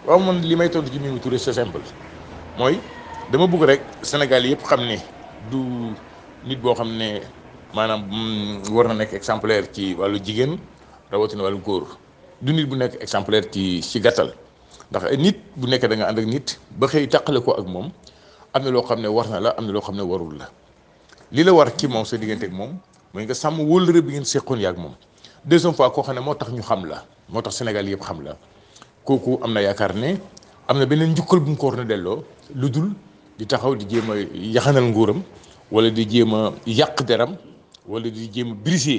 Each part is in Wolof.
waaw man li may tontu ci Mimi Touré c'est simple mooy dama bëgg rek Sénégal yëpp xam ne du nit boo xam ne maanaam war na nekk exemplaire ci wàllu jigéen rawatina wàllu góor du nit bu nekk exemplaire ci ci gàttal ndax nit bu nekkee da nga ànd ak nit ba xëy taqale ko ak moom am na loo xam ne war na la am na loo xam ne warul la li la war ci moom sa diggante ak moom mooy nga sàmm wóllëre bi ngeen seqoon yaak moom deuxième fois koo xam ne moo tax ñu xam la moo tax Sénégal yëpp xam la kooku am na yaakaar ne am na beneen njukkal bu mu ko war na delloo lu dul di taxaw di jéem a yaxanal nguuram wala di jéem a yàq deram wala di jéem a briser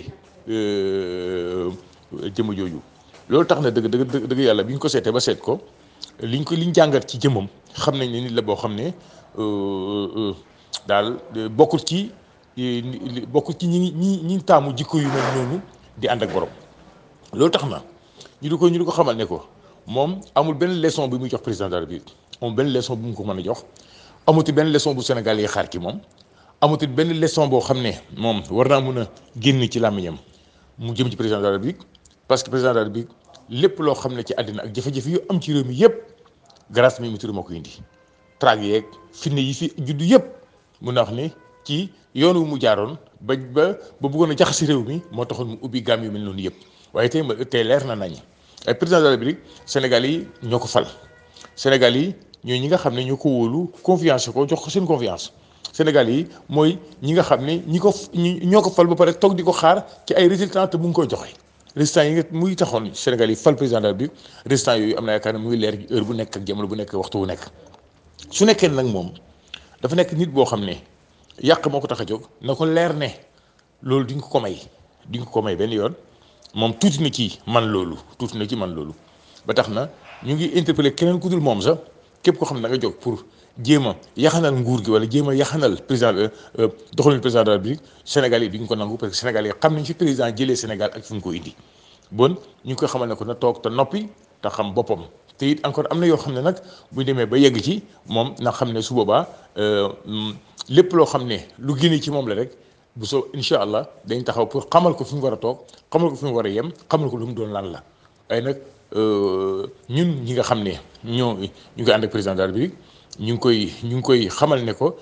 jëmm jooju loolu tax na dëgg dëgg dëgg yàlla bi ñu ko seetee ba seet ko liñ ko liñ jàngat ci jëmmam xam nañ ne nit la boo xam ne daal bokkul ci bokkul ci ñi ñi ñi taamu jikko yu mel noonu di ànd ak borom loolu tax na ñu di ko ñu di ko xamal ne ko moom amul benn leçon bi muy jox président de la République amul benn leçon bu mu ko mën a jox amuti benn leçon bu Sénégal yi xaar ci moom amuti benn leçon boo xam ne moom war naa mun a génn ci làmmiñam mu jëm ci président de la République parce que président de la République lépp loo xam ne ci àddina ak jafe-jafe yu am ci réew mi yëpp grâce Mimi Touré moo ko indi traag yeeg finne yi fi juddu yëpp mun na wax ne ci yoon wu mu jaaroon ba ba ba bëggoon a jaxasi réew mi moo taxoon mu ubbi gaam yu mel noonu yëpp waaye tey tey leer na nañ ay président de la République Sénégal yi ñoo ko fal Sénégal yi ñooy ñi nga xam ne ñoo ko wóolu confiance ko jox ko seen confiance Sénégal yi mooy ñi nga xam ne ñi ko ñoo ko fal ba pare toog di ko xaar ci ay résultats te mu ngi koy joxe résultats yi nga muy taxoon Sénégal yi fal président de la République résultats yooyu am na yaakaar ne muy leer heure bu nekk ak jamono bu nekk waxtu bu nekk su nekkee nag moom dafa nekk nit boo xam ne yàq moo ko tax a jóg na ko leer ne loolu di nga ko may di nga ko may benn yoon moom tuuti na ci man loolu tuuti na ci man loolu ba tax na ñu ngi interpellé keneen ku dul moom sax képp koo xam ne da nga jóg pour jéem a yaxanal nguur gi wala jéem a yaxanal président doxalin président de la République Sénégal yi duñ ko nangu parce que Sénégal yi xam nañ fi président jëlee Sénégal ak fi mu ko indi bon ñu ngi koy xamal ne ko na toog te noppi te xam boppam te it encore am na yoo xam ne nag bu ñu demee ba yegg ci moom na xam ne su boobaa lépp loo xam ne lu génne ci moom la rek bu soo incha allah dañ taxaw pour xamal ko fi mu war a toog xamal ko fi mu war a yem xamal ko lu mu doon lan la waaye nag ñun ñi nga xam ne ñoo ñu ngi ànd ak président de la République ñu ngi koy ñu ngi koy xamal ne ko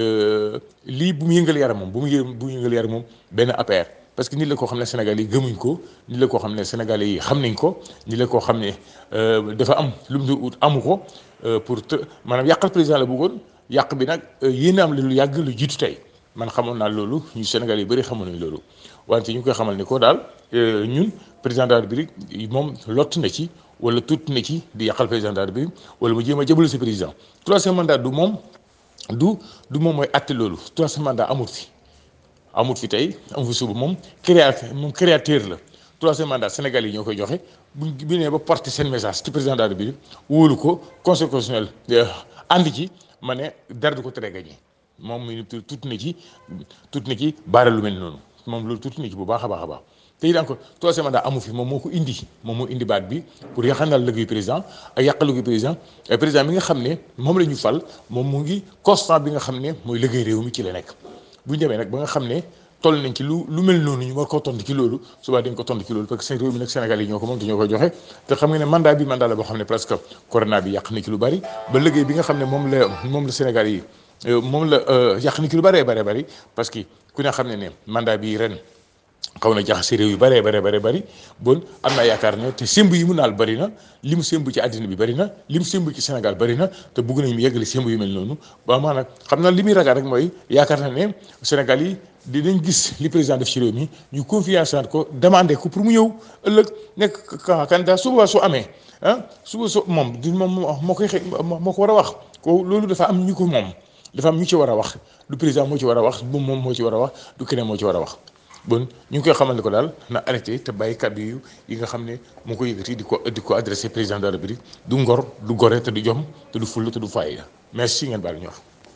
lii bu mu yëngal yaram moom bu mu yë bu mu yëngal yaram moom benn APR parce que nit la koo xam ne Sénégal yi gëmuñ ko nit la koo xam ne Sénégal yi xam nañ ko nit la koo xam ne dafa am lu mu ut amu ko pour te maanaam yàqal président la bëggoon yàq bi nag yéen am lu yàgg lu jiitu tey man xamoon naa loolu ñu Sénégal yi bëri xamoon nañ loolu wante ñu ngi koy xamal ne ko daal ñun président de la République moom lott na ci wala tuut na ci di yàqal président de la République wala mu jéem a jëbal si président troisième mandat du moom du du moom mooy àtte loolu troisième mandat amut fi amut fi tey amut fi suba moom créateur moom créateur la troisième mandat Sénégal yi ñoo koy joxe buñ bu nee ba porter seen message ci président de la République wóolu ko conseil constitutionnel ànd ci ma ne dara du ko tere gagné moom muy tuuti na ci tuuti na ci baara lu mel noonu moom loolu tuuti na ci bu baax a baax a baax te it encore troisième mandat amu fi moom moo ko indi moom moo indi baat bi pour yaxanal liggéeyu président ak yàqal liggéeyu président ay président bi nga xam ne moom la ñu fal moom mu ngi constant bi nga xam ne mooy liggéey réew mi ci la nekk bu ñu demee nag ba nga xam ne toll nañ ci lu lu mel noonu ñu war koo tontu ci loolu suba dañ ko tontu ci loolu parce que seen réew mi nag Sénégal yi ñoo ko moom te ñoo koy joxe te xam nga ne mandat bi mandat la boo xam ne presque corona bi yàq na ci lu bari ba liggéey bi nga xam ne moom la moom la Sénégal yi moom la yàq na ci lu bëree bëree bëri parce que ku ne xam ne ne mandat bi ren xaw na jaxase réew yu bëree bëree bëri bëri bon am naa yaakaar ne te sémb yi mu naal bëri na li mu sémb ci àddina bi bëri na li mu sémb ci Sénégal bëri na te bugg nañu mu yeggali sémb yu mel noonu ba maanaam xam naa li muy ragal rek mooy yaakaar na ne Sénégal yi dinañ gis li président def ci réew mi ñu confiance ko demandé ko pour mu ñëw ëllëg nekk candidat suba su amee ah suba su moom du moom moo koy xëy moo ko war a wax ko loolu dafa am ñu ko moom dafa am ñu ci war a wax du président moo ci war a wax bu moom moo ci war a wax du keneen moo ci war a wax bon ñu ngi koy xamal ne ko daal na arrêté te bàyyi kàddu yu yi nga xam ne moo ko yëkkati di ko di ko adressé président de la République du ngor du gore te du jom te du fulla te du fayda merci ngeen baal ñu wax